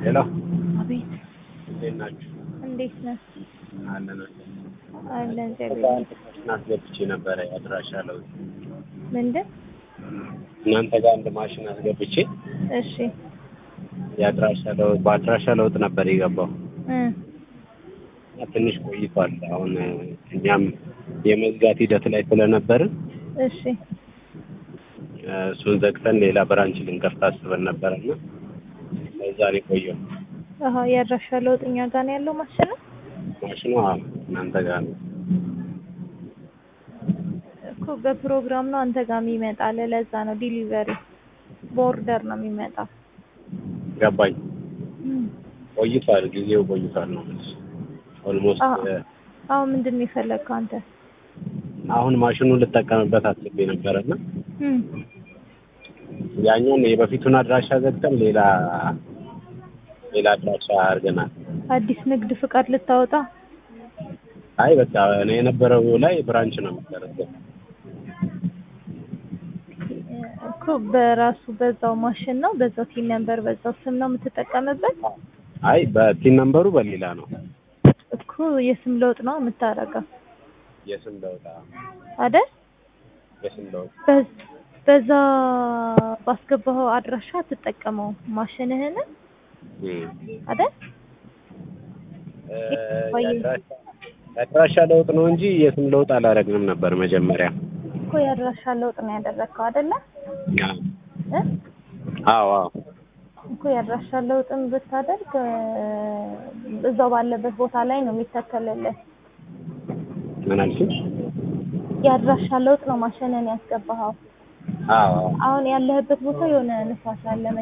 ሄሎ አቤት እንዴት ናችሁ? እንዴት ነህ? አለን አለን እግዚአብሔር ማሽን አስገብቼ ነበረ የአድራሻ ለውጥ ምንድን እናንተ ጋር አንድ ማሽን አስገብቼ እሺ የአድራሻ ለውጥ በአድራሻ ለውጥ ነበር የገባው እ እና ትንሽ ቆይቷል። አሁን እኛም የመዝጋት ሂደት ላይ ስለነበርን እሺ እሱን ዘግተን ሌላ ብራንች ልንከፍት አስበን ነበረ እና ለዛ ነው የቆየው። አሀ የአድራሻ ለውጥ እኛ ጋር ነው ያለው ማሽኑ ማሽኑ አዎ እናንተ ጋር ነው። እኮ በፕሮግራም ነው አንተ ጋር የሚመጣል ለዛ ነው ዲሊቨሪ በኦርደር ነው የሚመጣው ገባኝ። እም። ቆይቷል፣ ጊዜው ቆይቷል ነው የምልሽ። ኦልሞስት አዎ። አሁን ምንድን ነው የፈለግከው አንተ አሁን ማሽኑን ልጠቀምበት አስቤ ነበረና እም። ያኛውን የበፊቱን አድራሻ ዘግተን ሌላ ሌላ አድራሻ አድርገናል። አዲስ ንግድ ፍቃድ ልታወጣ አይ በቃ እኔ የነበረው ላይ ብራንች ነው የሚደረገው። እኮ በራሱ በዛው ማሽን ነው በዛው ቲን ነምበር በዛው ስም ነው የምትጠቀምበት አይ በቲን ነምበሩ በሌላ ነው እኮ የስም ለውጥ ነው የምታደርገው የስም ለውጥ አዎ፣ አይደል የስም ለውጥ በዝ- በዛ ባስገባኸው አድራሻ ትጠቀመው ማሽንህን እም። አይደል እ፣ ቆይ። የአድራሻ የአድራሻ ለውጥ ነው እንጂ የስም ለውጥ አላደረግንም ነበር መጀመሪያ። እኮ የአድራሻ ለውጥ ነው ያደረግከው አይደለ አዎ እ አዎ አዎ እኮ የአድራሻ ለውጥን ብታደርግ እ፣ እዛው ባለበት ቦታ ላይ ነው የሚተከልልህ ምን አልሽኝ? የአድራሻ ለውጥ ነው ማሽንን ያስገባኸው አዎ አዎ አሁን ያለህበት ቦታ የሆነ ንፋስ አለ